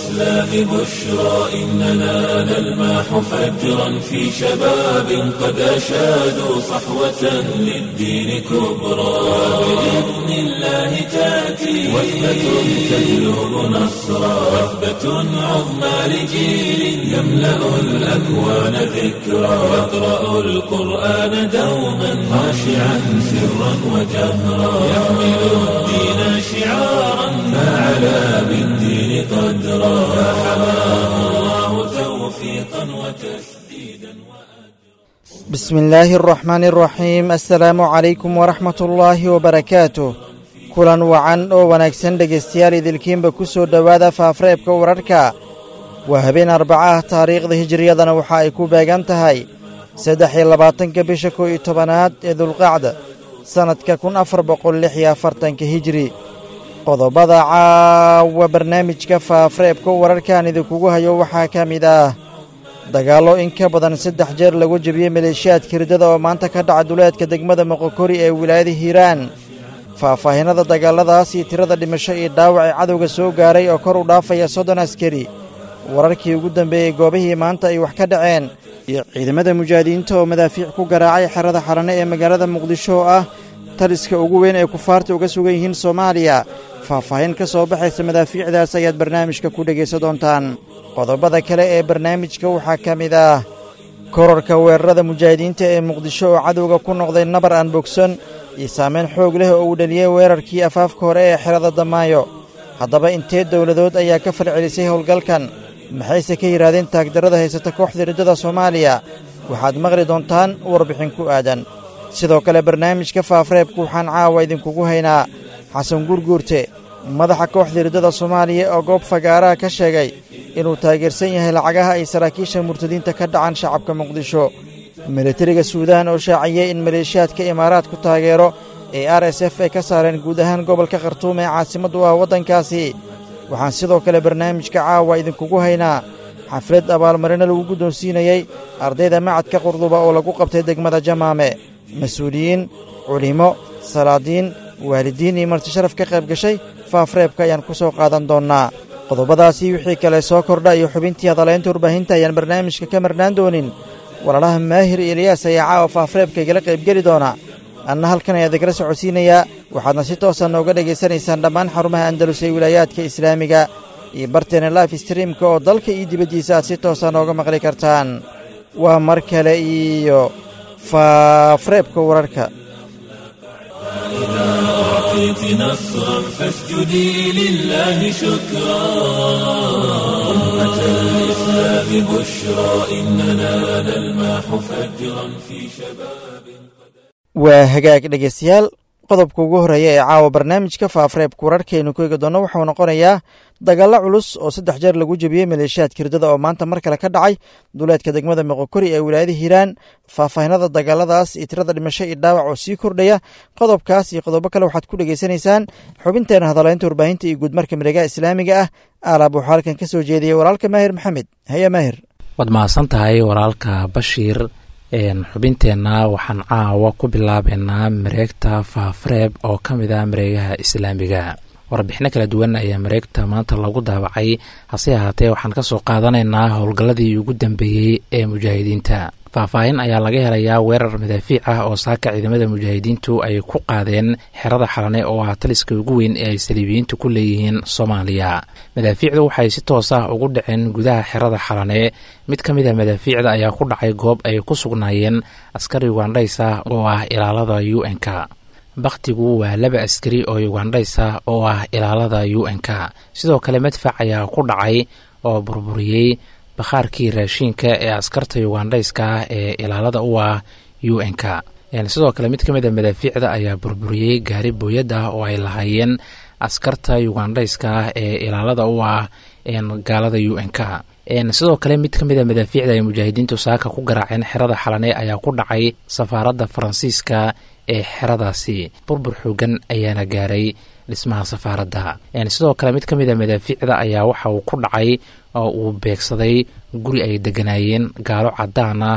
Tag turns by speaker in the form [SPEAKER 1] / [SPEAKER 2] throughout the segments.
[SPEAKER 1] الإسلام بشرى إننا نلمح فجرا في شباب قد أشادوا صحوة للدين كبرى بإذن الله تأتي وثبة تجلب نصرا وثبة عظمى لجيل يملأ الأكوان ذكرا يقرأ القرآن دوما خاشعا سرا وجهرا يحمل الدين شعارا فعلى بالدين قدرا فحماه الله توفيقا وتسديدا
[SPEAKER 2] بسم الله الرحمن الرحيم السلaamu calaykum waraxmat ullaahi wabarakaatuh kulan wacan oo wanaagsan dhegaystayaal idilkiinba ku soo dhowaada faafreebka wararka waa habeen arbaca ah taariikhda hijiriyadana waxa ay ku beegan tahay saddex iyo labaatanka bisha kow iyo tobanaad ee dulqacda sannadka kun afar boqol lix iyo afartanka hijiri qodobada caawa barnaamijka faafreebka wararkaan idinkugu hayo waxaa ka mid ah dagaallo in ka badan saddex jeer lagu jebiyey maleeshiyaadka riddada oo maanta ka dhaca duleedka degmada moqokori ee wilaayada hiiraan faahfaahinada dagaalladaas iyo tirada dhimasho iyo dhaawac ee cadowga soo gaaray oo kor u dhaafaya soddon askari wararkii ugu dambeeyey goobihii maanta ay wax ka dhaceen iyo ciidamada mujaahidiinta oo madaafiic ku garaacay xerada xarane ee magaalada muqdisho oo ah taliska ugu weyn ee kufaarta uga sugan yihiin soomaaliya faahfaahin ka soo baxaysa madaafiicdaas ayaad barnaamijka ku dhegaysan doontaan qodobada kale ee barnaamijka waxaa ka mid ah korarka weerarada mujaahidiinta ee muqdisho oo cadowga ku noqday nabar aan bogson iyo saamayn xoog leh oo uu dhaliyey weerarkii afaafka hore ee xerada damaayo haddaba intee dowladood ayaa ka falcelisay howlgalkan maxayse ka yidhaahdeen taagdarrada haysata kooxda riddada soomaaliya waxaad maqli doontaan warbixin ku aadan sidoo kale barnaamijka faafreebku waxaan caawa idinkugu haynaa xasan gurguurte madaxa kooxda riddada soomaaliya oo goob fagaaraha ka sheegay inuu taageersan yahay lacagaha ay saraakiisha murtadiinta ka dhacan shacabka muqdisho militariga suudaan oo shaaciyey in maleeshiyaadka imaaraad ku taageero ee r s f ay ka saareen guud ahaan gobolka khartuum ee caasimaddu ah waddankaasi waxaan sidoo kale barnaamijka caawa idinkugu haynaa xaflad abaalmarino lagu guddoonsiinayey ardayda macadka qurduba oo lagu qabtay degmada jamaame mas-uuliyiin culimo salaadiin waalidiin iyo marti sharaf ka qayb gashay faafreebka ayaan ku soo qaadan doonnaa qodobadaasi wixii kale soo kordha iyo xubintii hadalaynta warbaahinta ayaan barnaamijka ka marnaan doonin walaalaha maahir iyo eliyaas ayaa caawa faafreebka igala qaybgeli doona anna halkan ayaa idikala socodsiinayaa waxaadna si toosa nooga dhegaysanaysaan dhammaan xarumaha andalus ee wilaayaadka islaamiga iyo barteena life streamka oo dalka iyo dibaddiisa aad si toosa nooga maqli kartaan waa mar kale iyo faafreebka wararka
[SPEAKER 1] أعطيت نصرا فاسجدي لله شكرا أمة الإسلام بشرى إننا نلمح فجرا في شباب
[SPEAKER 2] waa hagaag dhegaystayaal qodobka ugu horreeya ee caawa barnaamijka faafreebka wararkaynu ku eegi doonno wuxuu noqonayaa dagaallo culus oo saddex jeer lagu jebiyey maleeshiyaadka riddada oo maanta mar kale ka dhacay duleedka degmada moqokori ee wilaayada hiiraan faahfaahinada dagaaladaas iyo tirada dhimasho iyo dhaawac oo sii kordhaya qodobkaas iyo qodobo kale waxaad ku dhegaysanaysaan xubinteena hadalaynta warbaahinta iyo guudmarka miregaha islaamiga ah aalaab waxuu halkan ka soo jeediyey walaalka maahir maxamed haya maahir
[SPEAKER 3] waad mahadsan tahay walaalka bashiir xubinteenna waxaan caawa ku bilaabeynaa mareegta faafreeb oo ka mid ah mareegaha islaamiga warbixino kala duwan ayaa mareegta maanta lagu daabacay hase ahaatee waxaan ka soo qaadanaynaa howlgalladii ugu dambeeyey ee mujaahidiinta faahfaahin ayaa laga helayaa weerar madaafiic ah oo saaka ciidamada mujaahidiintu ay ku qaadeen xerada xalane oo ah taliska ugu weyn ee ay saliibiyiintu ku leeyihiin soomaaliya madaafiicdu waxay si toos ah ugu dhaceen gudaha xerada xalane mid ka mid a madaafiicda ayaa ku dhacay goob ay ku sugnaayeen askari ugandhays ah oo ah ilaalada u n-k bakhtigu waa laba askari oo ugandhays ah oo ah ilaalada u n-k sidoo kale madfac ayaa ku dhacay oo burburiyey bakhaarkii raashiinka ee askarta ugandhayska ah ee ilaalada u ah u n-k sidoo kale mid ka mid a madaafiicda ayaa burburiyey gaari booyad ah oo ay lahaayeen askarta ugandhayska ah ee ilaalada u ah gaalada u n-k sidoo kale mid ka mid a madaafiicda ay mujaahidiintu saaka ku garaaceen xerada xalane ayaa ku dhacay safaaradda faransiiska ee xeradaasi burbur xoogan ayaana gaaray dhismaha safaaradda sidoo kale mid ka mid a madaafiicda ayaa waxa uu ku dhacay oo uu beegsaday guri ay deganaayeen gaalo cadaan ah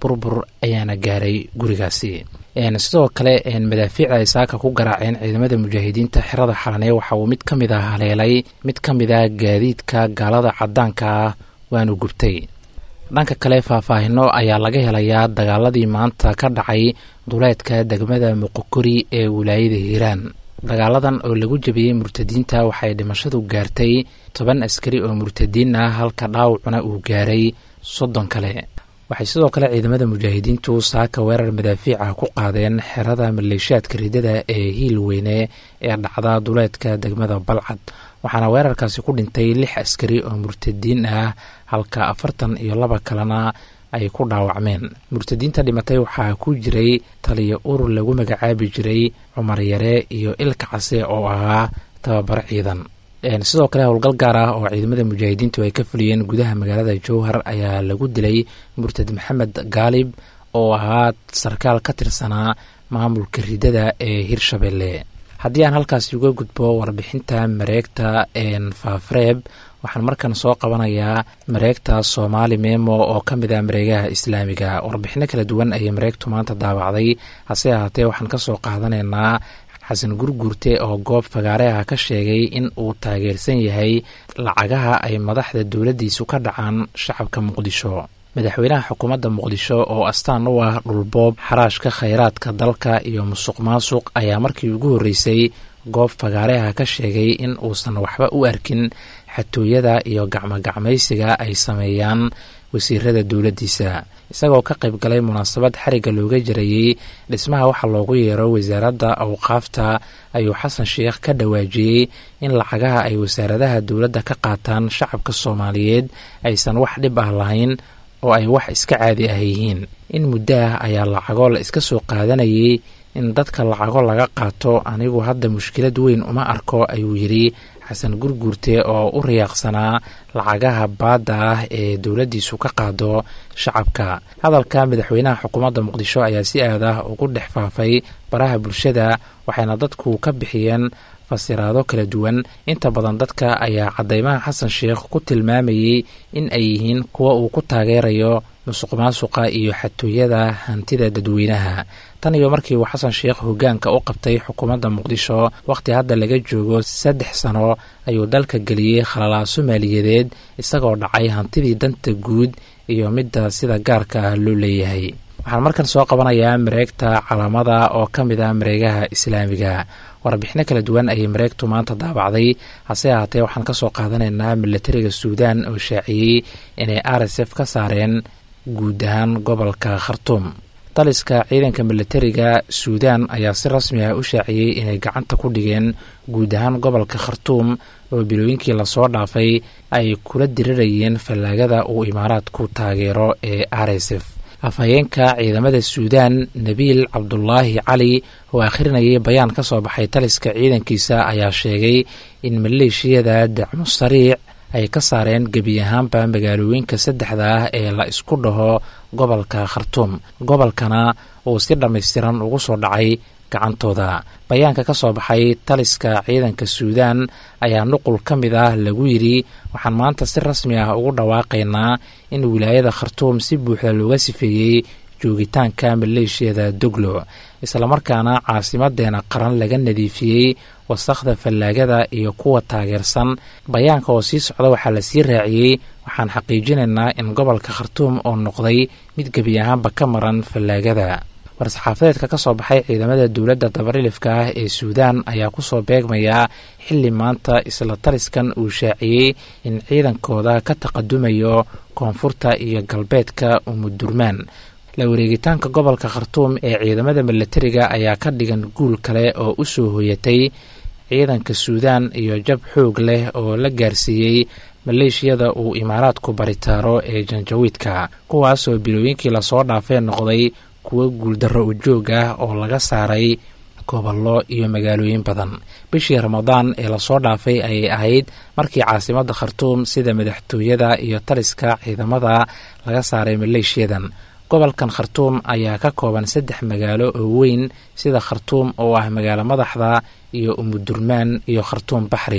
[SPEAKER 3] burbur ayaana gaaray gurigaasi sidoo kale madaafiicda ay saaka ku garaaceen ciidamada mujaahidiinta xerada xalanee waxa uu mid ka mid ah haleelay mid ka mid ah gaadiidka gaalada cadaanka ah waanu gubtay dhanka kale faahfaahino ayaa laga helayaa dagaaladii maanta ka dhacay duleedka degmada muqokori ee wilaayada hiiraan dagaaladan oo lagu jabiyey murtadiinta waxay dhimashadu gaartay toban askari oo murtadiin ah halka dhaawacuna uu gaaray soddon kale waxay sidoo kale ciidamada mujaahidiintu saaka weerar madaafiica ku qaadeen xerada maleeshaadka ridada ee hiil weyne ee dhacda duleedka degmada balcad waxaana weerarkaasi ku dhintay lix askari oo murtadiin ah halka afartan iyo laba kalena ay ku dhaawacmeen murtadiinta dhimatay waxaa ku jiray taliyo urur lagu magacaabi jiray cumar yare iyo ilka case oo ahaa tababaro ciidan sidoo kale howlgal gaar ah oo ciidamada mujaahidiintu ay ka fuliyeen gudaha magaalada jowhar ayaa lagu dilay murtad maxamed gaalib oo ahaa sarkaal ka tirsanaa maamulka ridada ee hirshabelle haddii aan halkaasi uga gudbo warbixinta mareegta faafreeb waxaan markan soo qabanayaa mareegta soomaali memo oo ka mid ah mareegaha islaamiga warbixino kala duwan ayay mareegtu maanta daawacday hase ahaatee waxaan ka soo qaadanaynaa xasan gurguurte oo goob fagaare ah ka sheegay in uu taageersan yahay lacagaha ay madaxda dowladdiisu ka dhacaan shacabka muqdisho madaxweynaha xukuumadda muqdisho oo astaan u ah dhulboob xaraashka khayraadka dalka iyo musuq maasuq ayaa markii ugu horreysay goob fagaare ah ka sheegay in uusan waxba u arkin xatooyada iyo gacmogacmaysiga ay sameeyaan wasiirada dowladdiisa isagoo ka qayb galay munaasabad xarigga looga jarayey dhismaha waxaa loogu yeero wasaaradda awqaafta ayuu xasan sheekh ka dhawaajiyey in lacagaha ay wasaaradaha dowladda ka qaataan shacabka soomaaliyeed aysan wax dhib ah lahayn oo ay wax iska caadi ah yihiin in muddo ah ayaa lacago la iska soo qaadanayay in dadka lacago laga qaato anigu hadda mushkilad weyn uma arko ayuu yidhi xasan gurguurte oo u riyaaqsanaa lacagaha baadda ah ee dowladdiisu ka qaado shacabka hadalka madaxweynaha xukuumadda muqdisho ayaa si aad ah ugu dhex faafay baraha bulshada waxayna dadku ka bixiyeen fasiraado kala duwan inta badan dadka ayaa caddaymaha xasan sheekh ku tilmaamayey in ay yihiin kuwa uu ku taageerayo musuq maasuqa iyo xatooyada hantida dadweynaha tan iyo markii uu xasan sheekh hoggaanka u qabtay xukuumadda muqdisho wakhti hadda laga joogo saddex sano ayuu dalka geliyey khalalaaso maaliyadeed isagoo dhacay hantidii danta guud iyo midda sida gaarka ah loo leeyahay waxaan markan soo qabanayaa mareegta calaamada oo ka mid ah mareegaha islaamiga warbixino kala duwan ayay mareegtu maanta daabacday hase ahaatee waxaan ka soo qaadanaynaa milatariga suudaan oo shaaciyey inay r s f ka saareen guud ahaan gobolka khartuum taliska ciidanka milatariga suudaan ayaa si rasmi ah u shaaciyey inay gacanta ku dhigeen guud ahaan gobolka khartuum oo bilooyinkii lasoo dhaafay ay kula dirirayeen fallaagada uu imaaraadku taageero ee r s f afhayeenka ciidamada suudaan nabiil cabdulaahi cali oo akhrinayay bayaan ka soo baxay taliska ciidankiisa ayaa sheegay in maleeshiyada dacmo sariic ay ka saareen gebi ahaanba magaalooyinka saddexda ah ee la isku dhaho gobolka khartuum gobolkana uu si dhammaystiran ugu soo dhacay gacantooda bayaanka ka soo baxay taliska ciidanka suudaan ayaa nuqul ka mid ah lagu yidhi waxaan maanta si rasmi ah ugu dhawaaqaynaa in wilaayada khartuum si buuxda looga sifeeyey joogitaanka maleeshiyada doglo islamarkaana caasimadeena qaran laga nadiifiyey wasakhda fallaagada iyo kuwa taageersan bayaanka oo sii socda waxaa la sii raaciyey waxaan xaqiijinaynaa in gobolka khartuum oo noqday mid gebi ahaanba ka maran fallaagada war-saxaafadeedka ka soo baxay ciidamada dowladda dabarilifka ah ee suudaan ayaa kusoo beegmayaa xilli maanta isla taliskan uu shaaciyey in ciidankooda ka taqadumayo koonfurta iyo galbeedka umudurmaan la wareegitaanka gobolka khartuum ee ciidamada milatariga ayaa ka dhigan guul kale oo u soo hoyatay ciidanka suudaan iyo jab xoog leh oo la gaarsiiyey maleeshiyada uu imaaraadku baritaaro ee janjawiidka kuwaasoo bilooyinkii lasoo dhaafee noqday kuwo guuldarro ujoog ah oo laga saaray gobollo iyo magaalooyin badan bishii ramadaan ee lasoo dhaafay ayay ahayd markii caasimadda khartuum sida madaxtooyada iyo taliska ciidamada laga saaray maleeshiyadan gobolkan khartuum ayaa ka kooban saddex magaalo oo weyn sida khartuum oo ah magaalo madaxda iyo umudurmaan iyo khartuum baxri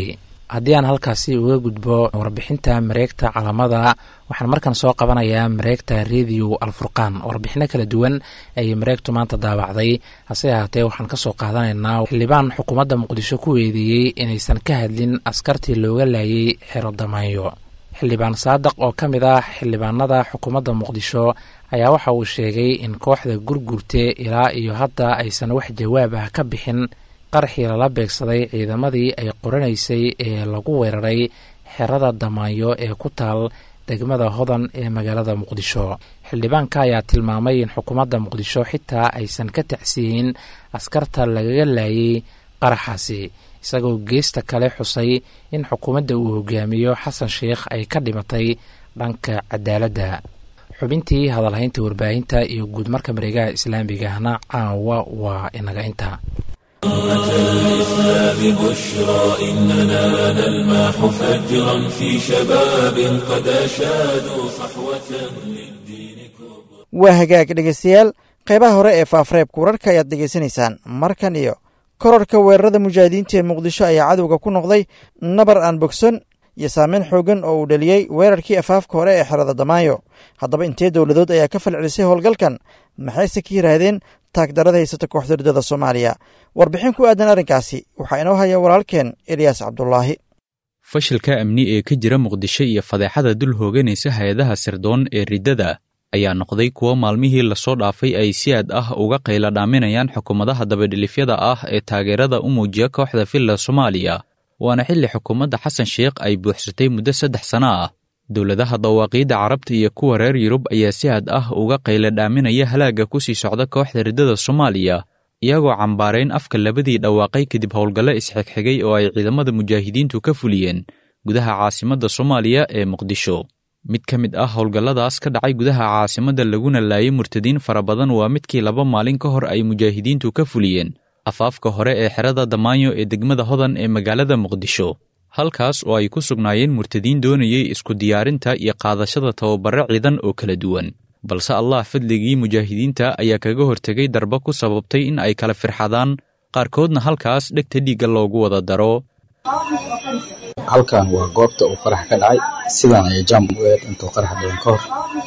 [SPEAKER 3] haddii aan halkaasi uga gudbo warbixinta mareegta calamada waxaan markan soo qabanayaa mareegta radio alfurqaan warbixino kala duwan ayay mareegtu maanta daabacday hase ahaatee waxaan kasoo qaadanaynaa xildhibaan xukuumadda muqdisho ku weedeeyey inaysan ka hadlin askartii looga laayay xero damaanyo xildhibaan saadaq oo ka mid ah xildhibaanada xukuumadda muqdisho ayaa waxa uu sheegay in kooxda gurgurte ilaa iyo hadda aysan wax jawaab ah ka bixin qarxii lala beegsaday ciidamadii ay qoranaysay ee lagu weeraray xerada damaanyo ee ku taal degmada hodan ee magaalada muqdisho xildhibaanka ayaa tilmaamay in xukuumadda muqdisho xitaa aysan ka tacsiyin askarta lagaga laayay qaraxaasi isagoo geesta kale xusay in xukuumadda uu hogaamiyo xasan sheikh ay ka dhimatay dhanka cadaaladda xubintii hadalhaynta warbaahinta iyo guudmarka mareegaha islaamigahna caawa waa inaga inta
[SPEAKER 1] الإسلام بشرى إننا نلمح فجرا في شباب قد أشادوا صحوة للدين كبرى
[SPEAKER 2] waa hagaag dhegaystayaal qaybaha hore ee faafreebka wararka ayaad dhegaysanaysaan markan iyo korarka weerarada mujaahidiinta ee muqdisho ayaa cadowga ku noqday nabar aan bogson iyo saameyn xoogan oo uu dhaliyey weerarkii afaafka hore ee xerada damaayo haddaba intee dowladood ayaa ka falcelisay howlgalkan maxayse ka yiraahdeen taagdarada haysata kooxda ridada soomaaliya warbixin ku aadan arrinkaasi waxaa inoo haya walaalkeen eliyaas cabdulaahi
[SPEAKER 4] fashilka amni ee ka jira muqdisho iyo fadeexada dul hooganaysa hay-adaha sirdoon ee riddada ayaa noqday kuwo maalmihii lasoo dhaafay ay si aad ah uga qayla dhaaminayaan xukuumadaha dabadhilifyada ah ee taageerada u muujiya kooxda filla soomaaliya waana xilli xukuumadda xasan sheikh ay buuxsatay muddo saddex sano ah dowladaha dawaaqiidda carabta iyo kuwa reer yurub ayaa si aad ah uga qayla dhaaminaya halaagga ku sii socda kooxda riddada soomaaliya iyagoo cambaarayn afka labadii dhawaaqay kadib howlgallo isxigxigay oo ay ciidamada mujaahidiintu ka fuliyeen gudaha caasimadda soomaaliya ee muqdisho mid ka mid ah howlgalladaas ka dhacay gudaha caasimadda laguna laayay murtadiin fara badan waa midkii laba maalin ka hor ay mujaahidiintu ka fuliyeen afaafka hore ee xerada damaanyo ee degmada hodan ee magaalada muqdisho halkaas oo ay ku sugnaayeen murtadiin doonayay isku diyaarinta iyo qaadashada tababaro ciidan oo kala duwan balse allah fadligii mujaahidiinta ayaa kaga hortegay darba ku sababtay in ay kala firxadaan qaarkoodna halkaas dhegta dhiigga loogu wada daro
[SPEAKER 5] halkan waa goobta uu qarax ka dhacay sidaan ayay jaam u eed intuu qarax dhicin ka hor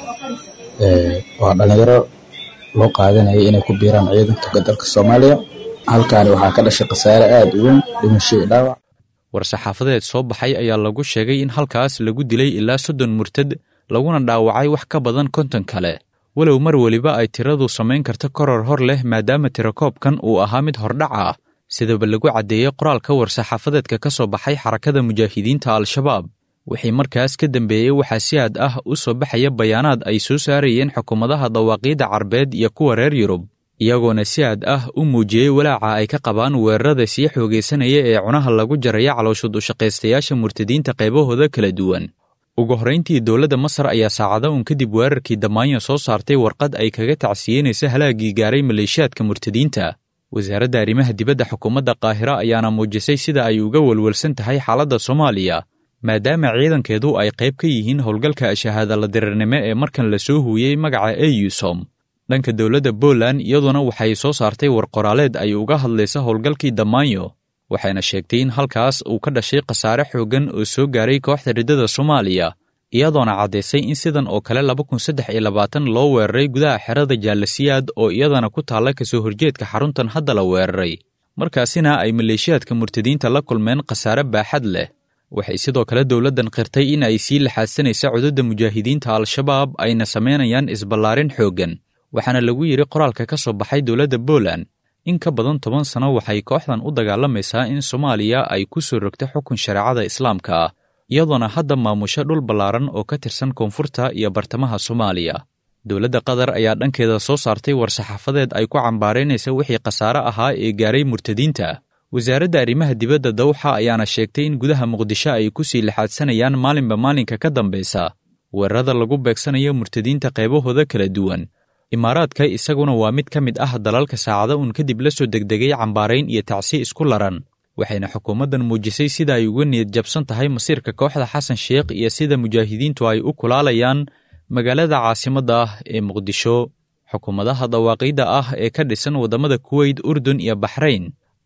[SPEAKER 5] waa dhallinyaro loo qaadanayay inay ku biiraan ciidanka dalka soomaaliya halkaani waxaa ka dhashay khasaare aad u weyn dhimasho iyo dhaawac
[SPEAKER 4] war-saxaafadeed soo baxay ayaa lagu sheegay in halkaas lagu dilay ilaa soddon murtad laguna dhaawacay wax ka badan konton kale walow mar weliba ay tiradu samayn karto koror hor leh maadaama tirakoobkan uu ahaa mid hordhaca ah sidaba lagu caddeeyey qoraalka war-saxaafadeedka ka soo baxay xarakada mujaahidiinta al-shabaab wixii markaas ka dambeeyey waxaa si aad ah u soo baxaya bayaanaad ay soo saarayeen xukuumadaha dawaaqiidda carbeed iyo kuwa reer yurub iyagoona si aad ah u muujiyey walaaca ay ka qabaan weerarada sii xoogaysanaya ee cunaha lagu jaraya calooshud ushaqaystayaasha murtadiinta qaybahooda kala duwan ugu horrayntii dowladda masar ayaa saacado un kadib weerarkii damaanyo soo saartay warqad ay kaga tacsiyeynaysa halaaggii gaaray maleeshiyaadka murtadiinta wasaaradda arrimaha dibadda xukuumadda qaahira ayaana muujisay sida ay uga welwelsan tahay xaaladda soomaaliya maadaama ciidankeedu ay qayb ka yihiin howlgalka shahaadala dirirnimo ee markan la soo huuyey magaca eyusom dhanka dowladda Poland iyaduna waxay soo saartay war qoraaleed ay uga hadlaysa howlgalkii Damaanyo waxayna sheegtay in halkaas uu ka dhashay khasaare xooggan oo soo gaaray kooxda riddada Soomaaliya iyadoona caddaysay in sidan oo kale laba kun saddex iyo labaatan loo weeraray gudaha xerada jaalasiyaad oo iyadana ku taalla kasoo horjeedka xaruntan hadda la weeraray markaasina ay maleeshiyaadka murtadiinta la kulmeen khasaare baaxad leh waxay sidoo kale dowladdan qirtay in ay sii laxaadsanaysa cududda mujaahidiinta al-shabaab ayna samaynayaan isballaarin xooggan waxaana lagu yidhi qoraalka ka soo baxay dowladda Poland in ka badan toban sano waxay kooxdan u dagaalamaysaa in Soomaaliya ay ku soo rogto xukun shareecada Islaamka ah iyadoona hadda maamusho dhul ballaaran oo ka tirsan koonfurta iyo bartamaha Soomaaliya dowladda Qatar ayaa dhankeeda soo saartay war-saxaafadeed ay ku cambaaraynaysa wixii khasaare ahaa ee gaaray murtadiinta wasaaradda arrimaha dibadda dawxa ayaana sheegtay in gudaha muqdisho ay ku sii laxaadsanayaan maalinba maalinka ka dambaysa weerarada lagu beegsanayo murtadiinta qaybahooda kala duwan imaaraadka isaguna waa mid ka mid ah dalalka saacado uun kadib la soo degdegay cambaarayn iyo tacsi isku laran waxayna xukuumaddan muujisay sida ay uga niyad jabsan tahay masiirka kooxda xasan sheikh iyo sida mujaahidiintu ay u kulaalayaan magaalada caasimadda ah ee muqdisho xukuumadaha dawaaqiidda ah ee ka dhisan waddamada kuweyt urdun iyo baxrayn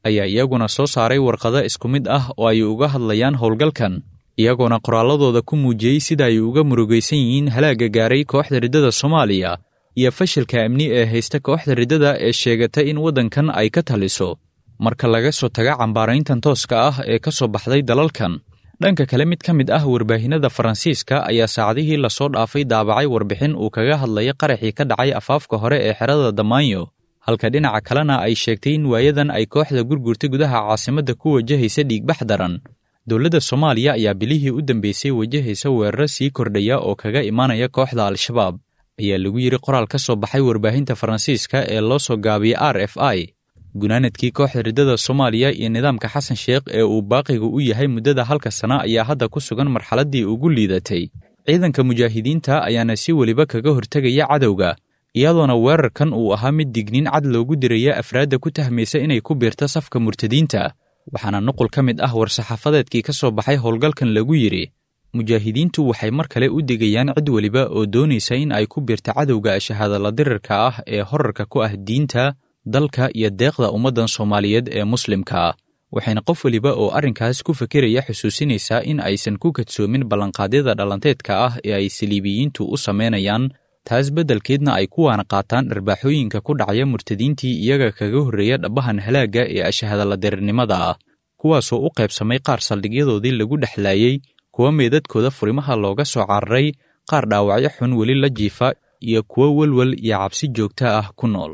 [SPEAKER 4] ayaa iyaguna soo saaray warqado isku mid ah oo ay uga hadlayaan howlgalkan iyagoona qoraalladooda ku muujiyey sida ay uga murugaysan yihiin halaagga gaaray kooxda riddada soomaaliya iyo fashilka amni ee haysta kooxda riddada ee sheegatay in waddankan ay ka taliso marka laga soo taga cambaarayntan tooska ah ee ka soo baxday dalalkan dhanka kale mid ka mid ah warbaahinada faransiiska ayaa saacadihii lasoo dhaafay daabacay warbixin uu kaga hadlaya qaraxii ka dhacay afaafka hore ee xerada damaanyo halka dhinaca kalena ay sheegtay in waayadan ay kooxda gurgurta gudaha caasimadda ku wajahaysa dhiigbax daran dowladda soomaaliya ayaa bilihii u dambeysay wajahaysa weeraro sii kordhaya oo kaga imaanaya kooxda al-shabaab ayaa lagu yidhi qoraal ka soo baxay warbaahinta faransiiska ee loo soo gaabiyey r f i gunaanadkii kooxda riddada soomaaliya iyo nidaamka xasan sheekh ee uu baaqiga u yahay muddada halka sana ayaa hadda ku sugan marxaladdii ugu liidatay ciidanka mujaahidiinta ayaana si weliba kaga hortegaya cadowga iyadoona weerarkan uu ahaa mid digniin cad loogu diraya afraadda ku tahmaysa inay ku biirto safka murtadiinta waxaana nuqul ka mid ah war-saxaafadeedkii ka soo baxay howlgalkan lagu yidhi mujaahidiintu waxay mar kale u digayaan cid weliba oo doonaysa in ay ku biirto cadowga shahaadala dirirka ah ee horarka ku ah diinta dalka iyo deeqda ummaddan soomaaliyeed ee muslimka ah waxayna qof weliba oo arrinkaas ku fekeraya xusuusinaysaa in aysan ku kadsoomin ballanqaadyada dhalanteedka ah ee ay saliibiyiintu u samaynayaan taas beddelkeedna ay kuwaana qaataan dharbaaxooyinka ku dhacaya murtadiintii iyaga kaga horreeya dhabbahan halaagga ee ashahadala dirirnimada ah kuwaasoo u qaybsamay qaar saldhigyadoodii lagu dhexlaayey kuwa meedadkooda furimaha looga soo cararay qaar dhaawacyo xun weli la jiifa iyo kuwo welwel iyo cabsi joogta ah ku nool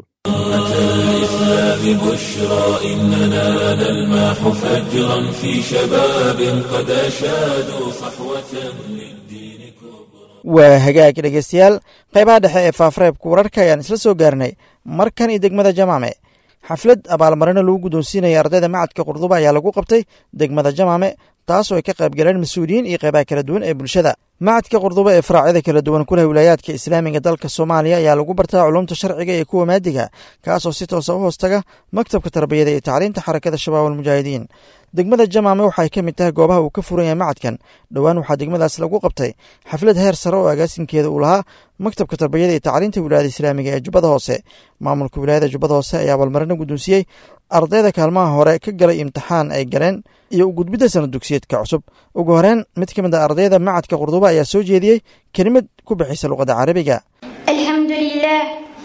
[SPEAKER 1] الإسلام بشرى إننا نلمح فجرا في شباب قد أشادوا صحوة للدين كبرى
[SPEAKER 2] waa hagaag dhegeystayaal qaybaha dhexe ee faafareebka wararka ayaan isla soo gaarnay markan iyo degmada jamaame xaflad abaalmarino lagu guddoonsiinaya ardayda macadka qurduba ayaa lagu qabtay degmada jamaame taas oo ay ka qayb galeen mas-uuliyiin iyo qaybaha kala duwan ee bulshada macadka qurduba ee faraacyada kala duwan ku leh wilaayaadka islaamiga dalka soomaaliya ayaa lagu bartaa culumta sharciga iyo kuwa maadiga kaasoo si toosa u hoostaga maktabka tarbiyada iyo tacliinta xarakada shabaab almujaahidiin degmada jamaame waxay ka mid tahay goobaha uu ka furan yahay macadkan dhowaan waxaa degmadaas lagu qabtay xaflad heer sare oo agaasinkeeda uu lahaa maktabka tarbiyada iyo tacliinta wilaayada islaamiga ee jubbada hoose maamulka wilaayada jubbada hoose ayaa abaalmarino guddoonsiiyey ardayda kaalmaha hore ka galay imtixaan ay galeen iyo u gudbidda sana dugsiyeedka cusub ugu horeen mid ka mid a ardayda macadka qurduba ayaa soo jeediyey kelimad ku bixisa luqadda carabiga
[SPEAKER 6] الحمد لله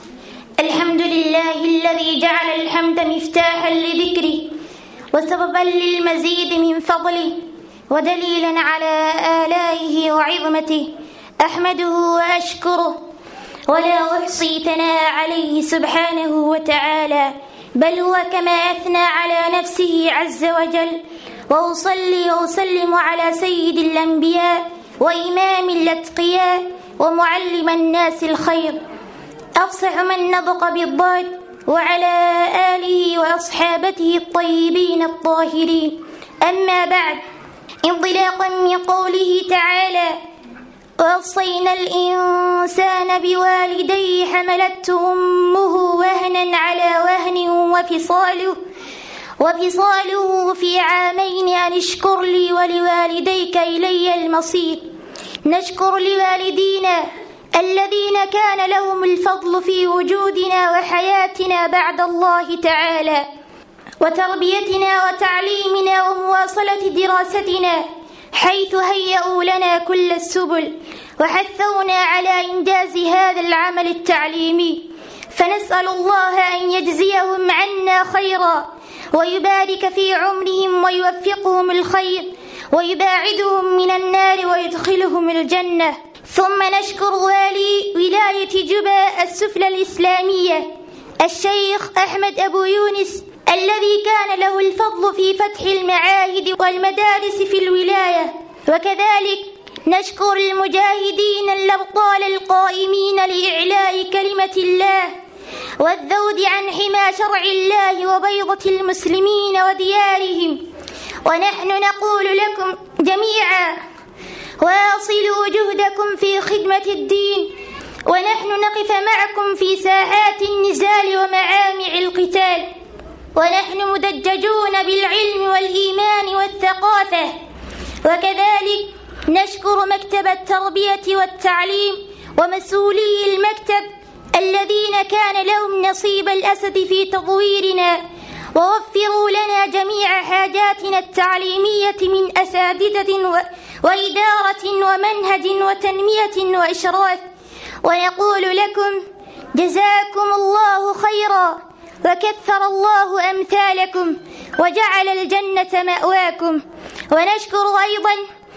[SPEAKER 6] الحمد لله الذي جعل الحمد مفتاحا لذكره وسببا للمزيد من فضله ودليلا على آلائه وعظمته أحمده وأشكره ولا أحصي ثناء عليه سبحانه وتعالى بل هو كما أثنى على نفسه عز وجل وأصلي وأسلم على سيد الأنبياء وإمام الأتقياء ومعلم الناس الخير أفصح من نطق بالضاد وعلى آله وأصحابته الطيبين الطاهرين أما بعد انطلاقا من قوله تعالى ووصينا الإنسان بوالديه حملته أمه وهنا على وهن وفصاله وفصاله في عامين أن اشكر لي ولوالديك إلي المصير نشكر لوالدينا الذين كان لهم الفضل في وجودنا وحياتنا بعد الله تعالى وتربيتنا وتعليمنا ومواصلة دراستنا حيث هيئوا لنا كل السبل وحثونا على إنجاز هذا العمل التعليمي فنسأل الله أن يجزيهم عنا خيرا ويبارك في عمرهم ويوفقهم الخير ويباعدهم من النار ويدخلهم الجنة ثم نشكر والي ولاية جبا السفلى الإسلامية الشيخ أحمد أبو يونس الذي كان له الفضل في فتح المعاهد والمدارس في الولاية وكذلك نشكر المجاهدين الأبطال القائمين لإعلاء كلمة الله والذود عن حمى شرع الله وبيضة المسلمين وديارهم ونحن نقول لكم جميعا واصلوا جهدكم في خدمة الدين ونحن نقف معكم في ساحات النزال ومعامع القتال ونحن مدججون بالعلم والإيمان والثقافة وكذلك نشكر مكتب التربية والتعليم ومسؤولي المكتب الذين كان لهم نصيب الأسد في تطويرنا ووفروا لنا جميع حاجاتنا التعليمية من أساتذة وإدارة ومنهج وتنمية وإشراف ونقول لكم جزاكم الله خيرا وكثر الله أمثالكم وجعل الجنة مأواكم ونشكر أيضا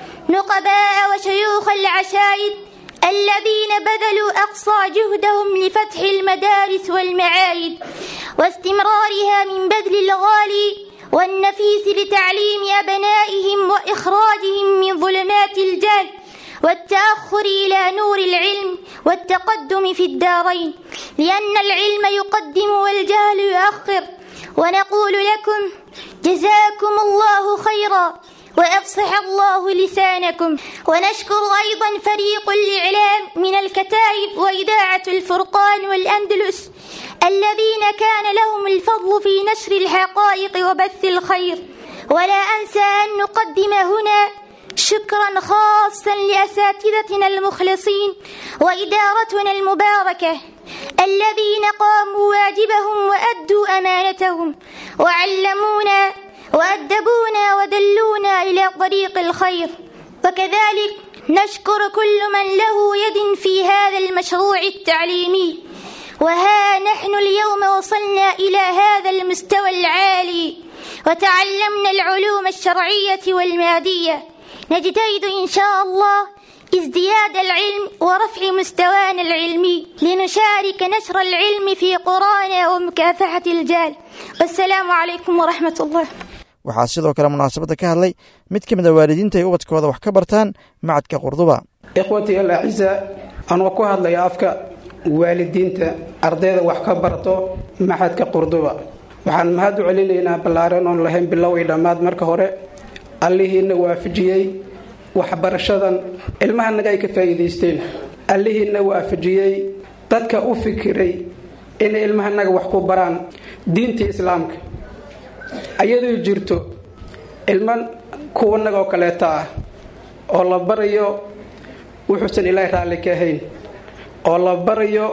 [SPEAKER 6] نقباء وشيوخ العشائر الذين بذلوا أقصى جهدهم لفتح المدارس والمعاهد واستمرارها من بذل الغالي والنفيس لتعليم أبنائهم وإخراجهم من ظلمات الجهل والتأخر إلى نور العلم والتقدم في الدارين لأن العلم يقدم والجهل يؤخر ونقول لكم جزاكم الله خيرا وأفصح الله لسانكم ونشكر أيضا فريق الإعلام من الكتائب وإذاعة الفرقان والأندلس الذين كان لهم الفضل في نشر الحقائق وبث الخير ولا أنسى أن نقدم هنا شكرا خاصا لأساتذتنا المخلصين وإدارتنا المباركة الذين قاموا واجبهم وأدوا أمانتهم وعلمونا وأدبونا ودلونا إلى طريق الخير وكذلك نشكر كل من له يد في هذا المشروع التعليمي وها نحن اليوم وصلنا إلى هذا المستوى العالي وتعلمنا العلوم الشرعية والمادية نجتهد إن شاء الله ازدياد العلم ورفع مستوانا العلمي لنشارك نشر العلم في قرانا ومكافحة الجال والسلام عليكم ورحمة الله
[SPEAKER 2] waxaa sidoo kale munaasabadda ka hadlay mid ka mid a waalidiinta ay ubadkooda wax ka bartaan macadka qurduba
[SPEAKER 7] ikhwatii alaciza anoo ku hadlaya afka waalidiinta ardayda wax ka barto maxadka qurduba waxaan mahad u celinaynaa ballaaran oon lahayn bilow iyo dhammaad marka hore allihiina waafajiyey waxbarashadan ilmahanaga ay ka faa'iidaysteen allihiina waafajiyey dadka u fikiray inay ilmahanaga wax ku baraan diinta islaamka ayadoo jirto ilman kuwanaga oo kaleeta ah oo la barayo wuxuusan ilaahay raalli ka ahayn oo la barayo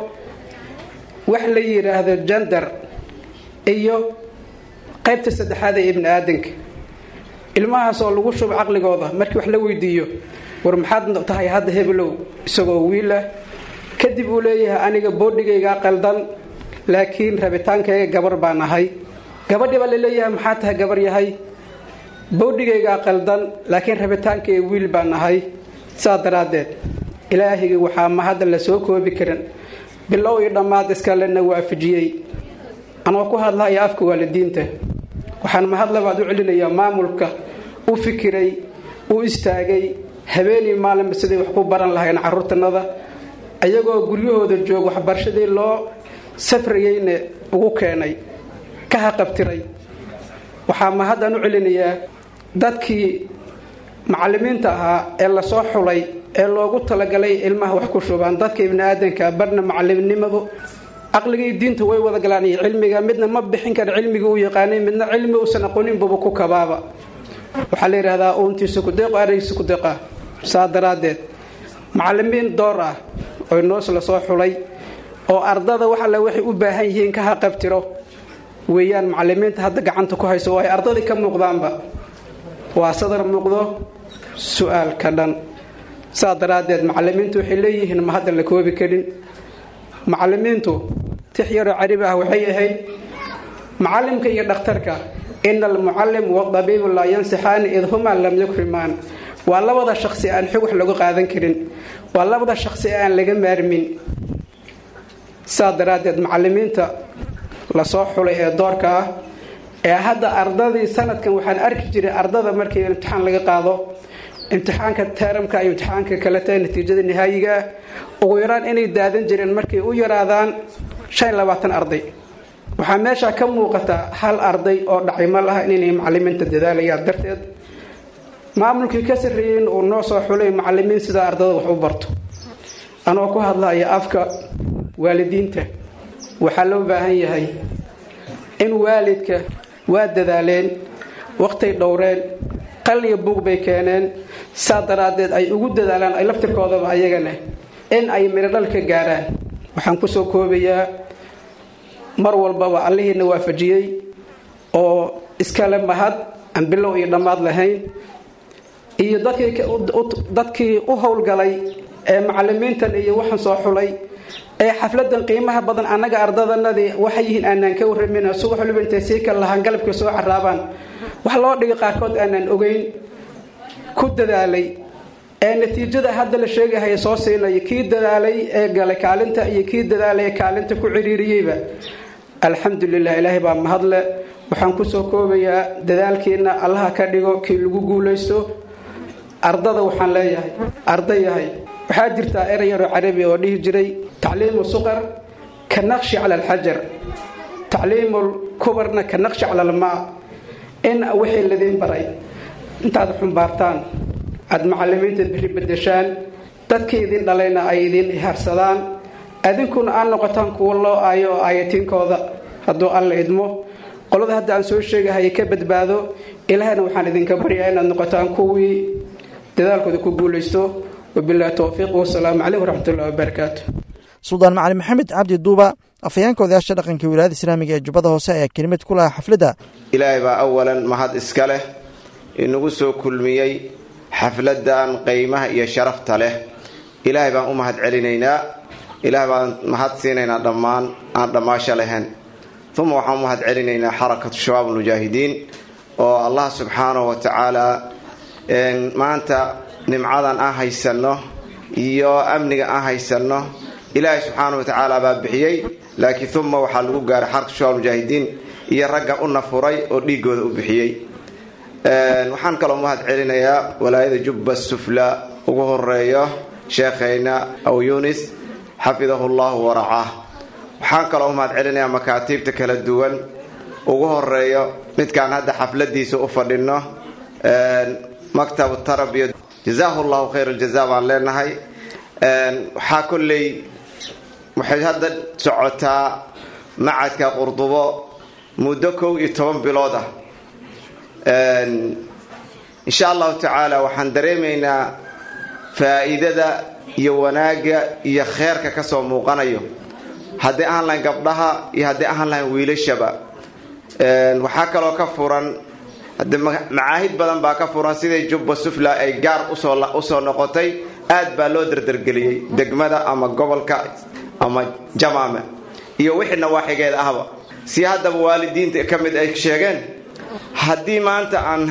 [SPEAKER 7] wax la yidhaahdo jandar iyo qaybta saddexaad ee ibni aadanka ilmahaas oo lagu shubo caqligooda markii wax la weydiiyo war maxaad tahay hadda hebelow isagoo wiilah kadib uu leeyahay aniga boodhigaygaa qaldan laakiin rabitaankayga gabar baan ahay gabadhii baa laleeyahay maxaa tahay gabar yahay boodhigaygaa qaldan laakiin rabitaankayga wiil baan ahay saa daraaddeed ilaahigii waxaa ma hadda la soo koobi karin bilow iyo dhammaad iskalena waafajiyey anoo ku hadlahaya afka waalidiinta waxaan mahadlabaad u celinayaa maamulka u fikiray u istaagay habeenii maalinba siday wax ku baran lahayn caruurtanada ayagoo guryahooda joog waxbarashadii loo safrayeyna ugu keenay ka haqabtiray waxaa mahaddan u celinayaa dadkii macallimiinta ahaa ee lasoo xulay ee loogu talagalay ilmaha wax ku shubaan dadka ibni aadanka barna macallimnimadu caqligii diinta way wada galaan iyo cilmiga midna ma bixin kara cilmigii uu yaqaanay midna cilmi uusan aqooninbaba ku kabaaba waxaa la yidhahdaa uuntiisa kudeeqo arigiisa kudeeqa saa daraaddeed macallimiin door ah oo noos lasoo xulay oo ardada wax alle waxay u baahan yihiin ka haqabtiro weeyaan macallimiinta hadda gacanta ku hayso oo ay ardadii ka muuqdaanba waa sadar muuqdo su-aal ka dhan saa daraaddeed macallimiintu waxay leeyihiin ma hadda la koobi karin macallimiintu tix yaroo caribi ah waxay ahayd macallimka iyo dhakhtarka ina almucallim wadabiibu laa yansixaani id humaa lam yukrimaan waa labada shaqsi aan xog wax lagu qaadan karin waa labada shaqsi aan laga maarmin saa daraaddeed macallimiinta lasoo xulay ee doorka ah ee hadda ardadii sanadkan waxaan arki jiray ardada markii imtixaan laga qaado imtixaanka teeramka iyo imtixaanka kaleta natiijada nihaayiga ah ugu yaraan inay daadan jireen markay u yaraadaan shan labaatan arday waxaa meesha ka muuqata hal arday oo dhacay ma laha inay macalimiinta dadaalayaan darteed maamulkii ka sarreeyen uu noo soo xulay macalimiin sidaa ardada wax u barto anoo ku hadlaya afka waalidiinta waxaa loo baahan yahay in waalidka waa dadaaleen waqtay dhowreen qal iyo buug bay keeneen saa daraaddeed ay ugu dadaalaan ay laftirkoodaba ayagana in ay mirodhal ka gaaraan waxaan kusoo koobayaa mar walbaba allihiina waafajiyey oo iskale mahad aan bilow iyo dhammaad lahayn iyo dadkii u howlgalay ee macalimiintan iyo waxaan soo xulay ee xafladan qiimaha badan annaga ardadanadii waxay yihiin aanaan ka warramin subax waliba intay sii kal lahaan galabka soo caraabaan wax loo dhigay qaarkood aanaan ogeyn ku dadaalay ee natiijada hadda la sheegahaya soo siinaya kii dadaalay ee galay kaalinta iyo kii dadaalay ee kaalinta ku ciriiriyeyba alxamdulilah ilaahay baa mahadle waxaan kusoo koobayaa dadaalkiina allaha ka dhigo kii lagu guulaysto ardada waxaan leeyahay arda yahay waxaa jirtaa erey yaroo carabi oo dhihi jiray tacliimu suqar ka naqshi cala alxajar tacliimul kubarna ka naqshi cala almaa in wixii ladiin baray intaad xumbaartaan aada macalimiinta biri bedeshaan dadkii idin dhalayna ay idin ihaarsadaan adinkuna aad noqotaan kuwa loo aayo oo aayatiinkooda hadduu alla idmo qolada hadda aan soo sheegahaya ka badbaado ilaahayna waxaan idinka baryaa inaad noqotaan kuwii dadaalkooda ku guulaysto wabilahi towfiiq wasalaamu caleyh waraxmatullahi wabarakaatu
[SPEAKER 2] suldaan macali maxamed cabdi duuba afhayeenka odayaasha dhaqanka wilaayada islaamiga ee jubbada hoose ayaa kelimad ku lahaa xafladda
[SPEAKER 8] ilaahay baa awalan mahad iska leh inagu soo kulmiyey xafladan qiimaha iyo sharafta leh ilaahay baan u mahad celinaynaa ilaahay baan mahad siinaynaa dhammaan aan dhammaasho lahayn uma waxaan u mahad celinaynaa xarakatu shabaab almujaahidiin oo allah subxaanahu wa tacaala maanta nimcadan aan haysanno iyo amniga aan haysanno ilaahay subxaanahu wa tacaala baa bixiyey laakiin uma waxaa lagu gaaray xarakatu shabaab almujaahidiin iyo ragga u nafuray oo dhiigooda u bixiyey waxaan kaloo mahad celinayaa walaayada jubba sufla ugu horeeyo sheekhayna aw yunis xafidahu llahu waracaah waxaan kaloo mahad celinayaa makaatiibta kala duwan ugu horeeyo midkaan hadda xafladiisa u fadhino maktab tarabiya jazaahu llahu khayr aljaza baan leenahay waxaa kolley waxay hadda socotaa macadka qurdubo muddo kow iyo toban bilood ah insha allahu tacaala waxaan dareemaynaa faa'iidada iyo wanaagga iyo kheerka ka soo muuqanayo haddii ahaan lahayn gabdhaha iyo haddii ahaan lahayn wiilashaba waxaa kaloo ka furan hade macaahid badan baa ka furan siday jubba sufla ay gaar usoo noqotay aad baa loo dardargeliyey degmada ama gobolka ama jamaame iyo wixii nawaaxigeeda ahba si haddaba waalidiinta ka mid ay sheegeen haddii maanta aan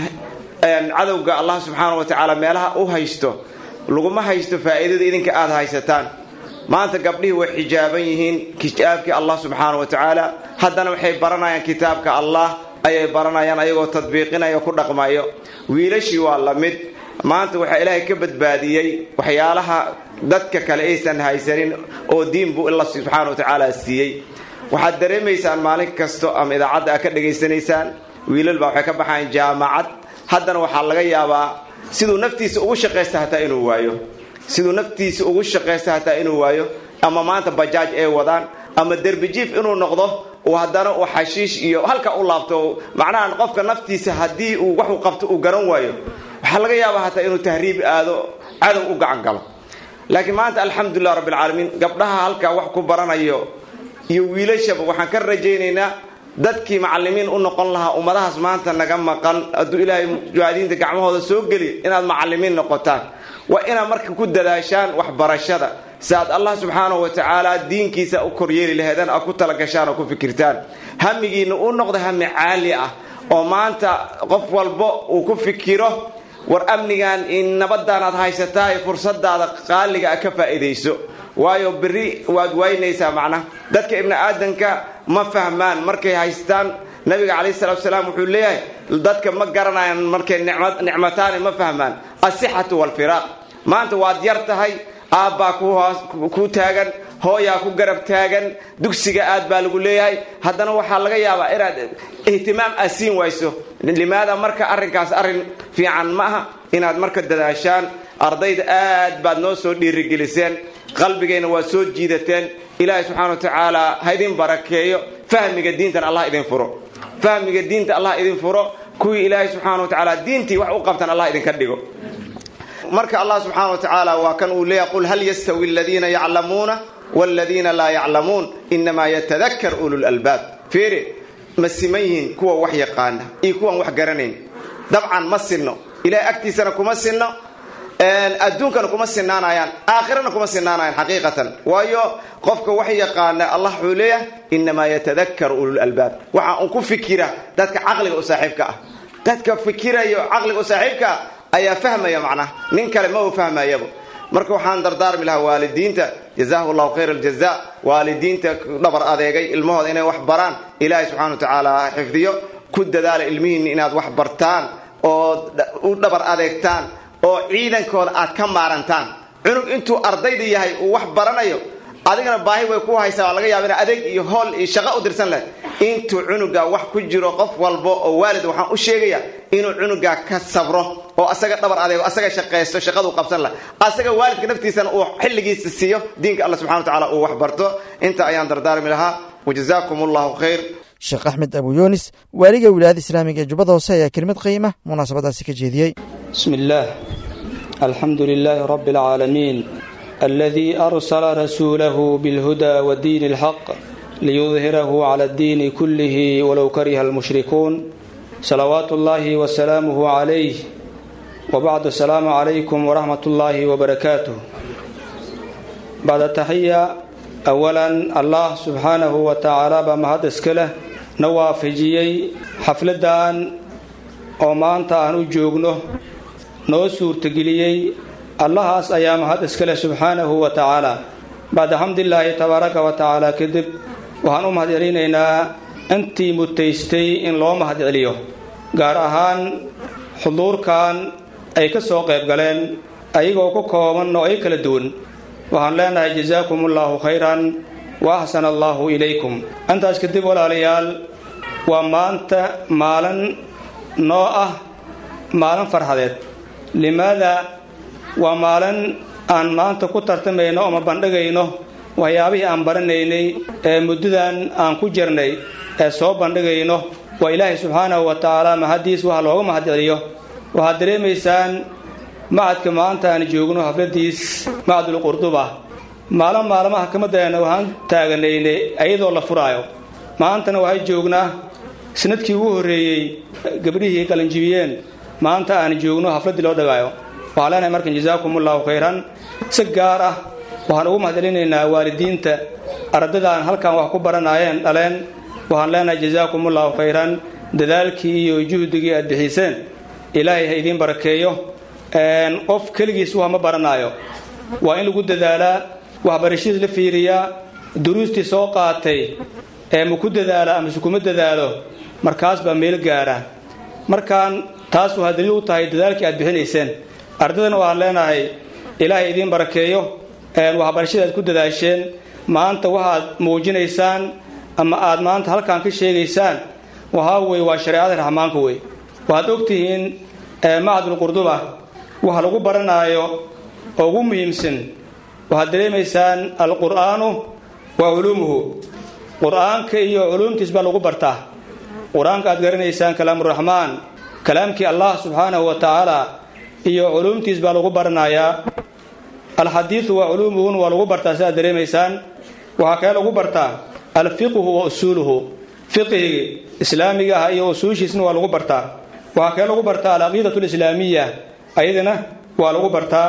[SPEAKER 8] cadowga allah subxaana wa tacaala meelaha u haysto laguma haysto faa'iidada idinka aada haysataan maanta gabdhihii way xijaaban yihiin kitaabkii allah subxaana wa tacaala haddana waxay baranayaan kitaabka allah ayay baranayaan ayagoo tadbiiqinayo ku dhaqmayo wiilashii waa la mid maanta waxaa ilaahay ka badbaadiyey waxyaalaha dadka kale aysan haysanin oo diin buu alla subxaana wa tacaala siiyey waxaad dareemaysaan maalin kasto ama idaacadda aad ka dhegaysanaysaan wiilal baa waxay ka baxayan jaamacad haddana waxaa laga yaabaa siduu naftiisa ugu shaqaysta hataa inuu waayo siduu naftiisa ugu shaqaysta hataa inuu waayo ama maanta bajaaj ay wadaan ama derbijiif inuu noqdo uu haddana uu xashiish iyo halka u laabto macnaha qofka naftiisa haddii uu waxuu qabto uu garan waayo waxaa laga yaabaa hataa inuu tahriib aado cadow u gacan galo laakiin maanta alxamdulilah rabbilcaalamiin gabdhaha halkaa wax ku baranayo iyo wiilashaba waxaan ka rajaynaynaa dadkii macalimiin u noqon lahaa ummadahaas maanta naga maqan hadduu ilaahay mujahidiinta gacmahooda soo geliyo inaad macalimiin noqotaan waa inaad marka ku dadaashaan waxbarashada si aad allah subxaanahu wa tacaala diinkiisa u koryeeli laheedaan aad ku talagashaan oo ku fikirtaan hamigiina uu noqdo hami caali ah oo maanta qof walbo uu ku fikiro war amnigan nabadan aad haysataa ee fursadaada qaaliga a ka faa'iidayso waayo beri waad waynaysaa macnaha dadka ibni aadanka ma fahmaan markay haystaan nabiga calayhi salatu salaam wuxuu leeyahay dadka ma garanayaan markay nicmataani ma fahmaan asixatu walfiraaq maanta waad yar tahay aabbaa ku taagan hooyaa ku garab taagan dugsiga aad baa lagu leeyahay haddana waxaa laga yaabaa inaad ihtimaam aad siin wayso limaada marka arrinkaas arrin fiican ma aha inaad marka dadaashaan ardayda aad baad noo soo dhiirigeliseen qalbigayna waad soo jiidateen ilaahay subxana wa tacaala ha idin barakeeyo fahmiga diintan allah idin furo fahmiga diinta allah idin furo kuwii ilaahay subxaana wa tacaala diintii wax u qabtan allah idinka dhigo marka allah subxaana wa tacaala waa kan uu leeyahay qul hal yastawi aladiina yaclamuuna waladiina laa yaclamuun inamaa yatadakar ulul albaab fiiri ma siman yihiin kuwa wax yaqaana iyo kuwan wax garanayn dabcan ma sinno ilahay agtiisana kuma sinno adduunkana kuma sinaanayaan aakhirana kuma sinaanayaan xaqiiqatan waayo qofka wax yaqaana allah wuxuu leeyahay inamaa yatadakaru ulul albaab waxa un ku fikira dadka caqliga u saaxiibka ah dadka fikirayo caqliga u saaxiibka ah ayaa fahmaya macnaha nin kale ma uu fahmayaba marka waxaan dardaarmi lahaa waalidiinta jazahu llahu khayr aljaza waalidiinta dhabar adeegay ilmahooda inay wax baraan ilaahay subxana wa tacaala xifdiyo ku dadaala ilmihiinna inaad wax bartaan oo u dhabar adeegtaan oo ciidankooda aad ka maarantaan cunug intuu ardayda yahay uu wax baranayo adigana baahi way ku haysaa waa laga yaaba ina adeeg iyo hool iyo shaqo u dirsan leh intuu cunuga wax ku jiro qof walba oo waalid waxaan u sheegaya inuu cunuga ka sabro oo asaga dhabar adeego asaga shaqaysto shaqaduu qabsan leh asaga waalidka naftiisana uu xilligiisa siiyo diinka alla subxana wa tacala uu wax barto inta ayaan dardaarmi lahaa wajazaakum allahu khayr
[SPEAKER 2] sheekh axmed abu yunis waaliga wilaayada islaamiga ee jubbada hoose ayaa kelimad qiima munaasabadaasi ka jeediyey
[SPEAKER 9] بسم الله الحمد لله رب العالمين الذي أرسل رسوله بالهدى ودين الحق ليظهره على الدين كله ولو كره المشركون صلوات الله وسلامه عليه وبعد السلام عليكم ورحمة الله وبركاته بعد التحية أولا الله سبحانه وتعالى بمهد اسكله نوافجيي حفلدان oo maanta aan u joogno noo suurtageliyey allahaas ayaa mahad iskaleh subxaanahu wa tacaala bacda xamdilaahi tabaaraka wa tacaala kadib waxaan u mahad celinaynaa intii mutaystay in loo mahad celiyo gaar ahaan xuduurkan ay ka soo qayb galeen ayagoo ku kooban noocyo kala duwan waxaan leenahay jazaakum allaahu khayran wa axsana allaahu ilaykum intaas kadib walaalayaal waa maanta maalin noo ah maalin farxadeed limaada waa maalin aan maanta ku tartamayno ama bandhigayno waxyaabihii aan baranaynay ee muddadan aan ku jirnay ee soo bandhigayno waa ilaahay subxaanahu wa tacaala mahaddiis waxa looga mahad celiyo waxaad dareemaysaan macadka maanta aan joogno hafladiis macadul qurduba maalin maalmaha kamadeena waxaan taaganaynay iyadoo la furaayo maantana waxay joognaa sanadkii ugu horreeyey gabdhihii qalanjibiyeen maanta aan joogno hafladdii loo dhagaayo waxaan leenahay markan jazaakum allahu khayran si gaar ah waxaan ugu mahadcelinaynaa waalidiinta ardadaan halkan wax ku baranaayeen dhaleen waxaan leenahay jazaakum allahu khayran dadaalkii iyo juhdigii aad bixiseen ilaahay ha idiin barakeeyo qof keligiis wax ma baranaayo waa in lagu dadaalaa waxbarashadiis la fiiriyaa duruustii soo qaatay ee ma ku dadaala amase kuma dadaalo markaas baa meel gaara markaan taas waxaa daliil u tahay dadaalkii aad bixinayseen ardaydana waxaan leenahay ilaahay idiin barakeeyo waxbarashada aad ku dadaasheen maanta waxaad muujinaysaan ama aad maanta halkan ka sheegaysaan waxaa weye waa shareecada raxmaanka wey waxaad ogtihiin macadul qurduba waxa lagu baranaayo oo ugu muhiimsan waxaad dareemaysaan alqur'aanu wa culuumuhu qur-aanka iyo culuumtiis baa lagu bartaa qur-aanka aad garanaysaan kalaamuraxmaan kalaamkii allah subxaanahu wa tacaala iyo culuumtiis baa lagu baranayaa alxadiidu wa culuumuhun waa lagu bartaa sidaad dareemaysaan waxaa kale lagu bartaa alfiqhu wa usuuluhu fiqhigi islaamiga ah iyo usuushiisna waa lagu bartaa waxaa kale lagu bartaa alcaqiidatu alislaamiya ayadana waa lagu bartaa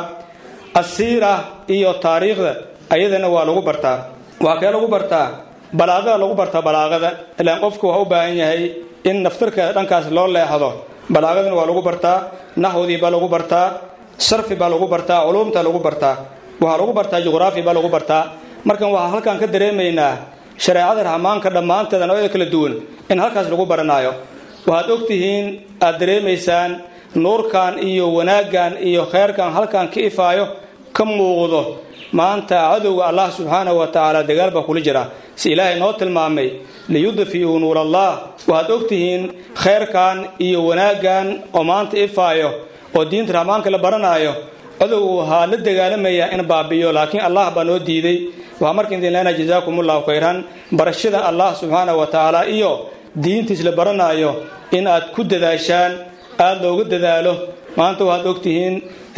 [SPEAKER 9] asiira iyo taariikhda ayadana waa lagu bartaa waxaa kale lagu bartaa balaaqada lagu bartaa balaaqada ilaan qofku waa u baahan yahay in naftarkeeda dhankaas loo leexdo balaaqadana waa lagu bartaa naxwadii baa lagu bartaa sarfi baa lagu bartaa culuumta lagu bartaa waxaa lagu bartaa juqraafi baa lagu bartaa markan waxaa halkan ka dareemaynaa shareecada raxmaanka dhammaanteeda noocyada kala duwan in halkaas lagu baranaayo waxaad ogtihiin aad dareemaysaan nuurkan iyo wanaaggan iyo kheyrkan halkan ka ifaayo ka muuqdo maanta cadowga allah subxaanahu wa tacaala dagaal baa kula jira si ilaahay noo tilmaamay liyudfi'uu nuur allah waxaad ogtihiin kheyrkan iyo wanaaggan oo maanta ifaayo oo diinta raxmaanka la baranaayo cadowgu waxaa la dagaalamaya in baabi'iyo laakiin allah baa noo diiday waxaa marka idin leenahay jazaakum allahu khayran barashada allah subxaanahu wa tacaala iyo diintiis la baranaayo in aad ku dadaashaan aada looga dadaalo maanta waxaad ogtihiin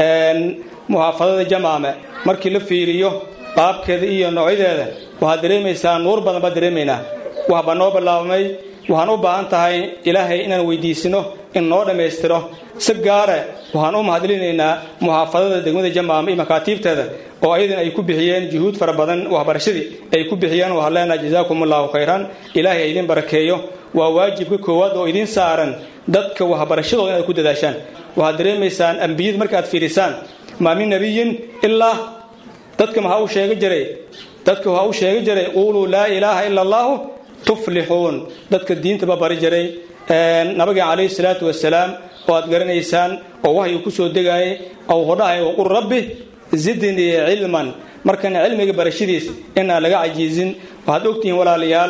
[SPEAKER 9] muxaafadada jamaame markii la fiiriyo qaabkeeda iyo noocyadeeda waxaad dareemaysaa nuur badan baad dareemaynaa waxbaa noo bilaabmay waxaan u baahan tahay ilaahay inaan weydiisino in noo dhammaystiro si gaare waxaan u mahadlinaynaa muxaafadada degmada jamaama iyo makaatiibteeda oo ayadan ay ku bixiyeen juhuud fara badan waxbarashadii ay ku bixiyeen waxaan leenahay jazaakum allahu khayran ilaahay ha idin barakeeyo waa waajibka koowaad oo idin saaran dadka waxbarashadooda inaad ku dadaashaan waxaad dareemaysaan ambiyada markaad fiirisaan maa min nabiyin ilaa dadka maxaa u sheega jiray dadka waxaa u sheega jiray quuluu laa ilaaha ila allahu tuflixuun dadka diintaba bari jiray nabiga calayhi salaatu wasalaam oo aad garanaysaan oo wahyu ku soo degaayay oo hodhahay waqul rabbi zidnii cilman markana cilmiga barashadiis inaan laga cajiizin waxaad ogtihiin walaalayaal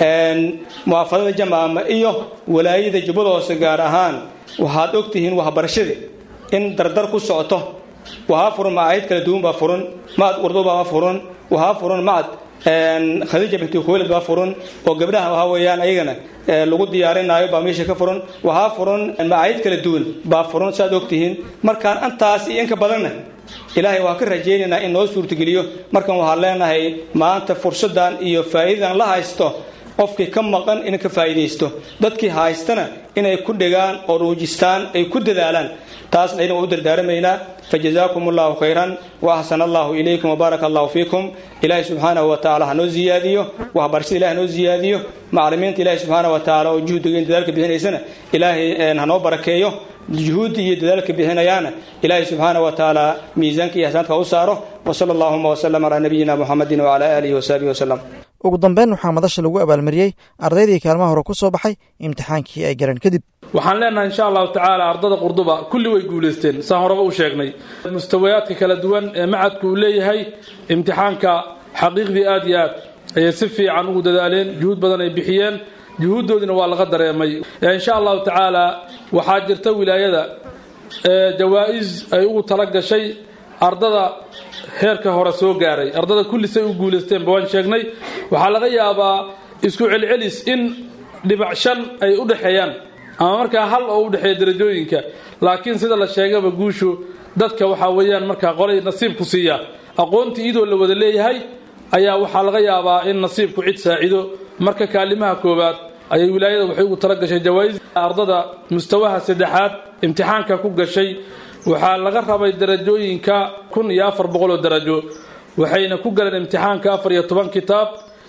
[SPEAKER 9] muwaafadada jamaama iyo walaayada jubbada hoose gaar ahaan waxaad ogtihiin waxbarashadii in dardar ku socoto waxaa furan macaahid kala duwan baa furan macad urdubaa furan waxaa furan macad khadiija binti khuwaylid baa furan oo gabdhaha waxaa weeyaan ayagana lagu diyaarinaayo baa meesha ka furan waxaa furan macaahid kala duwan baa furan saad ogtihiin markaan antaas iyo inka badanna ilaahay waa ka rajaynaynaa in noo suurtageliyo markan waxaan leenahay maanta fursaddan iyo faa'iidadan la haysto qofkii ka maqan in ka faa'iidaysto dadkii haystana inay ku dhigaan oo ruujistaan ay ku dadaalaan taasna idin waa u dardaaramaynaa fajazaakum allahu khayran wa axsana allahu ilaykum wabaaraka allahu fiikum ilaahay subxaanahu wa tacaala ha noo ziyaadiyo waxbarashada ilahi hanoo ziyaadiyo macalimiinta ilaahay subxaanahu wa tacaala oo juhdiga in dadaalka bixinaysana ilaahay ha noo barakeeyo juhuudda iyo dadaalka bixinayaana ilaahay subxaanahu wa tacaala miisaanka iyo hasaanka ha u saaro wasala allahuma wasalam calaa nabiyina muxamedin wacala aalihi wasaxbihi wasalam
[SPEAKER 2] ugu dambeyn waxaa madasha lagu abaalmariyey ardaydii kaalmaha hore ku soo baxay imtixaankii ay garan kadib
[SPEAKER 10] waxaan leenahay insha allahu tacaala ardada qurduba kulli way guulaysteen saan horeba u sheegnay mustawayaadka kala duwan ee macadku uu leeyahay imtixaanka xaqiiqdii aad iyo aad ayay si fiican ugu dadaaleen juhuud badan ay bixiyeen juhuuddoodina waa laga dareemay insha allahu tacaala waxaa jirta wilaayada jawaa-is ay ugu tala gashay ardada heerka hore soo gaaray ardada kullisay u guulaysteenba waan sheegnay waxaa laga yaabaa isku celcelis in dhibac shan ay u dhexeeyaan ama markaa hal oo u dhexeeya darajooyinka laakiin sida la sheegaba guushu dadka waxaa weeyaan markaa qolay nasiibku siiya aqoontii iyadoo la wada leeyahay ayaa waxaa laga yaabaa in nasiibku cid saacido marka kaalimaha koowaad ayay wilaayada waxay ugu tala gashay jawaa-is ardada mustawaha saddexaad imtixaanka ku gashay waxaa laga rabay darajooyinka kun iyo afar boqol oo darajo waxayna ku galeen imtixaanka afar iyo toban kitaab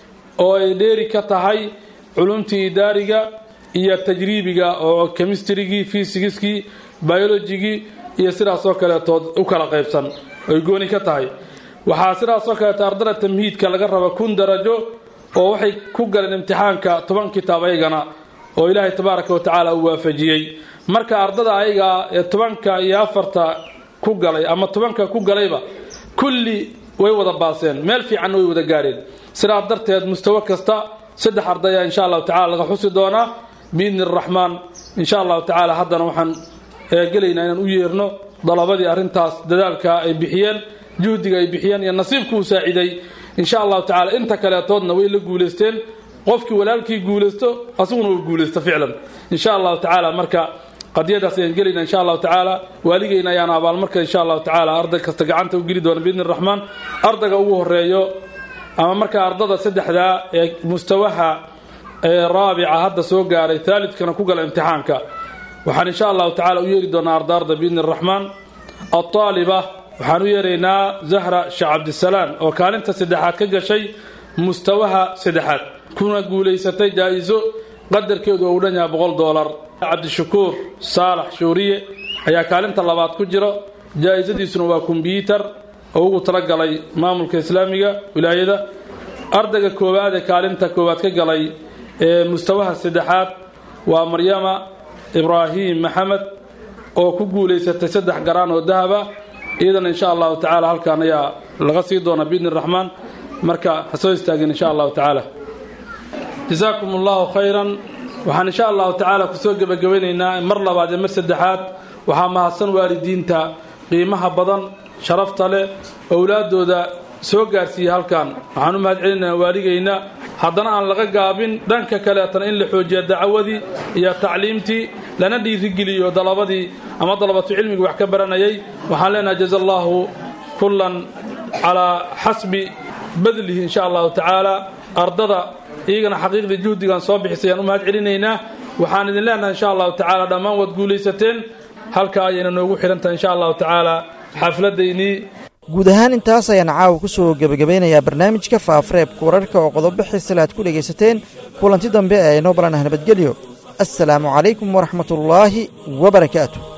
[SPEAKER 10] oo ay dheeri ka tahay culumtii idaariga iyo tajriibiga oo kemistrigii fisigiskii biologigii iyo sidaasoo kaleetood u kala qaybsan ay gooni ka tahay waxaa sidaasoo kaleeto ardada tamhiidka laga raba kun darajo oo waxay ku galeen imtixaanka toban kitaab ayagana oo ilaahay tabaaraka wa tacaala uu waafajiyey marka ardada ayaga ee tobanka iyo afarta ku galay ama tobanka ku galayba kulli way wada baaseen meel fiicanna way wada gaareen sidaas darteed mustawo kasta saddex ardaya insha allahu tacala laga xusi doonaa biidni araxmaan insha allahu tacaala haddana waxaan gelaynaa inaan u yeerno dalabadii arrintaas dadaalka ay bixiyeen juhdiga ay bixiyeen iyo nasiibku uu saaciday insha allahu tacala inta kaleetoodna way la guulaysteen qofkii walaalkii guulaysto asaguna uu guulaysto ficlan insha allahu tacaala marka qadiyadaas ayaan gelayna insha allahu tacaala waaligeyna ayaan abaalmarka insha allahu tacaala arday kasta gacanta u geli doona biidni raxmaan ardayga ugu horeeyo ama marka ardada saddexdaa ee mustawaha ee raabica hadda soo gaaray thaalidkana ku gala imtixaanka waxaan insha allahu tacala u yeeri doonaa ardaarda biidni araxmaan altaaliba waxaan u yeeraynaa zahra sheekh cabdisalaan oo kaalinta saddexaad ka gashay mustawaha saddexaad kuna guulaysatay jaa-iso qadarkeedu oo u dhan yahay boqol doolar cabdishakuur saalax shuuriye ayaa kaalinta labaad ku jiro jaa-isadiisuna waa kombyuutar oo ugu talagalay maamulka islaamiga wilaayada ardayga koowaad ee kaalinta koowaad ka galay ee mustawaha saddexaad waa maryama ibraahim maxamed oo ku guulaysatay saddex garaan oo dahaba iyadana insha allahu tacaala halkan ayaa laga sii doona biidni raxmaan marka ha soo istaagin insha allahu tacaala jasaakum allahu khayran waxaan insha allahu tacaala kusoo gebagabaynaynaa mar labaad iyo mar saddexaad waxaa mahadsan waalidiinta qiimaha badan sharafta leh owlaadooda soo gaarsiiya halkan waxaan u mahad celinaynaa waaligayna haddana aan laga gaabin dhanka kaleetana in la xoojiya dacawadii iyo tacliimtii lana dhiirigeliyo dalabadii ama dalabatu cilmiga wax ka baranayay waxaan leenahay jaza allahu kullan calaa xasbi badlihi insha allahu tacaala ardada iyagana xaqiiqdii juhdigan soo bixisayaan u mahad celinaynaa waxaan idin leenahay insha allahu tacaala dhammaan waad guulaysateen halka ayayna noogu xidhantahay insha allahu tacaala xafladaynii
[SPEAKER 2] guud ahaan intaas ayaan caawa ku soo gebagabeynayaa barnaamijka faafareebka wararka oo qodobo xiisale aad ku dhegaysateen kulanti dambe ee inoo balan ah nabadgelyo assalaamu calaykum waraxmatullaahi wabarakaatu